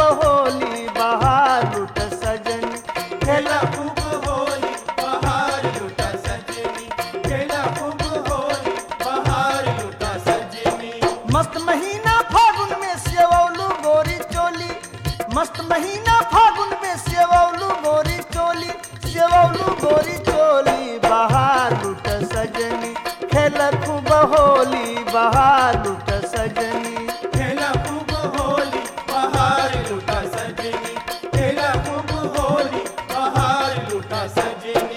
होली बहार लुट सजनी खेला खूब होली बहार लुटा सजनी खेला खूब होली बहार लुटा सजनी मस्त महीना फागुन में सेवौलू गोरी चोली मस्त महीना फागुन में सेवौलू गोरी चोली सेवौलू गोरी चोली बहार लुट सजनी खेल खूब होली बहार लुट सजनी खेला खूब होली बहार लुटा सजनी खेला खूब होली बहार लुटा सजनी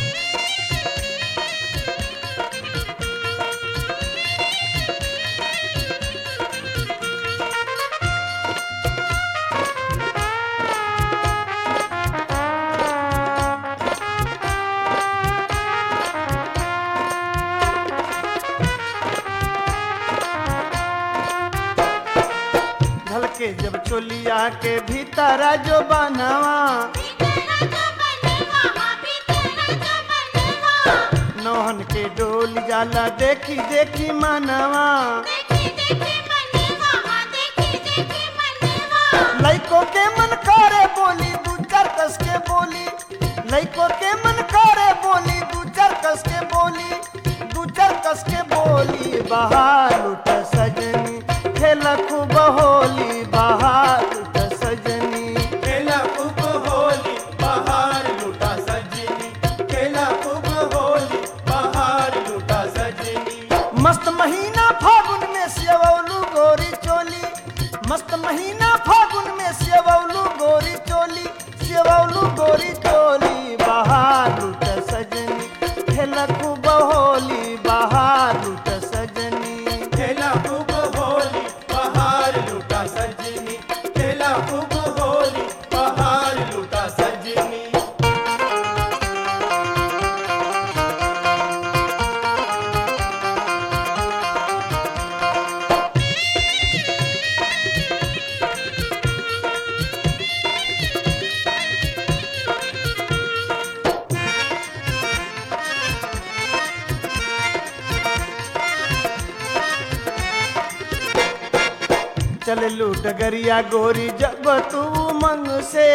ढलके जब चोलिया के भीतर जो बनवा नौहन के डोल जाला देखी देखी मनवा लइको के मन करे बोली दू चार कस के बोली लइको के मन करे बोली दू चार कस के बोली दू चार कस के बोली बहार लुट सजनी खेल खूब होली बहार लुट सजनी खेला खूब होली बहार लुटा सजनी खेला खूब होली बहार लुटा सजनी मस्त महीना फागुन में सेवौलू गोरी चोली मस्त महीना फागुन में सेवौलू गोरी चोली सेवौलू गोरी चोली बहार लुट सजनी खेल खूब होली बहार लुट सजनी खेला खूब होली बहार लुटा सजनी खेला खूब होली बहार लुटा सजनी चललू डगरिया गोरी जब तू मंग से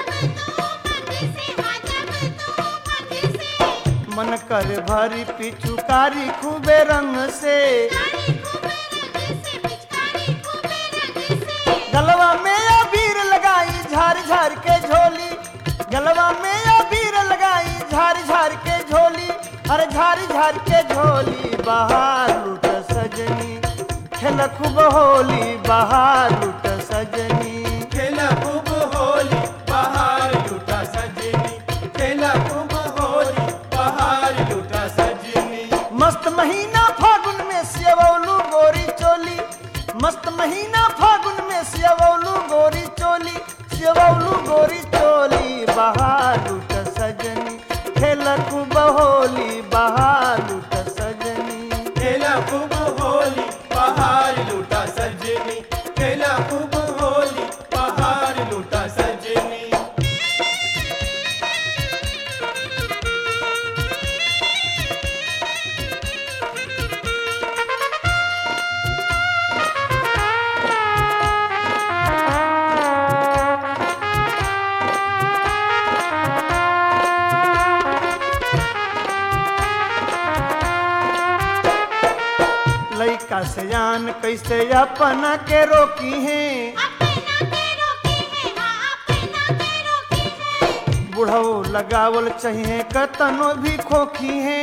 मन कर भरी पिचुकारी खूबे रंग से गलवा में अबीर लगाई झार झार के झोली गलवा में अबीर लगाई झार झार के झोली अरे झार झार के झोली बहार लुट सजनी खेल खूब होली बहार लुट सजनी खेला खूब होली बहार लुटा सजनी खेला खूब होली बहार लुटा सजनी मस्त महीना फागुन में सेवौलू गोरी चोली मस्त महीना फागुन में सेवौलू गोरी चोली सेवौलू गोरी चोली बहार लुट सजनी खेल खूब होली बहार लुट सजनी खेला खूब होली बहार लुटा सजनी खेला खूब होली बहार लुटा सजनी लइका सयान कैसे अपना के रोकी है बुढ़ऊ लगावल चाहिए कतनो भी खोखी है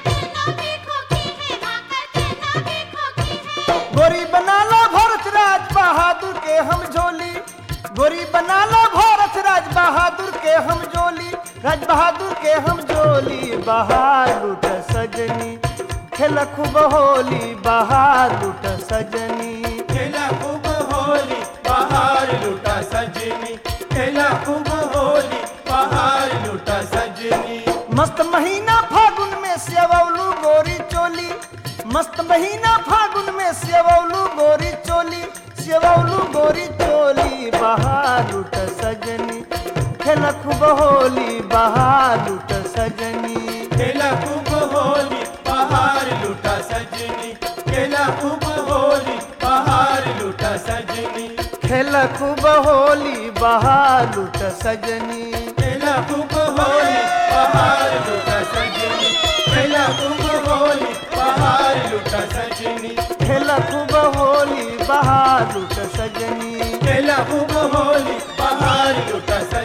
गोरी बनाला भरत राज बहादुर के हम झोली गोरी बनाला भरत राज बहादुर के हम झोली राज बहादुर के हम झोली बहार लुट सजनी खेल खूब होली बहार लुट सजनी खेला खूब होली बहार लुटा सजनी खेला खूब होली बहार लुटा सजनी मस्त महीना फागुन में सेवौलू गोरी चोली मस्त महीना फागुन में सेवौलू गोरी चोली सेवौलू गोरी चोली बहार लुट सजनी खेल खूब होली बहार लुट सजनी खेला खूब होली बहार लुटा सजनी खेला खूब होली बहार लुटा सजनी खेल खेल खूब होली बहार लुट सजनी खेला खूब होली बाहर लुटा सजनी खेला खूब होली बाहर लुटा सजनी खेल खूब होली बहार लुट सजनी खेला खूब होली बाहर लुटा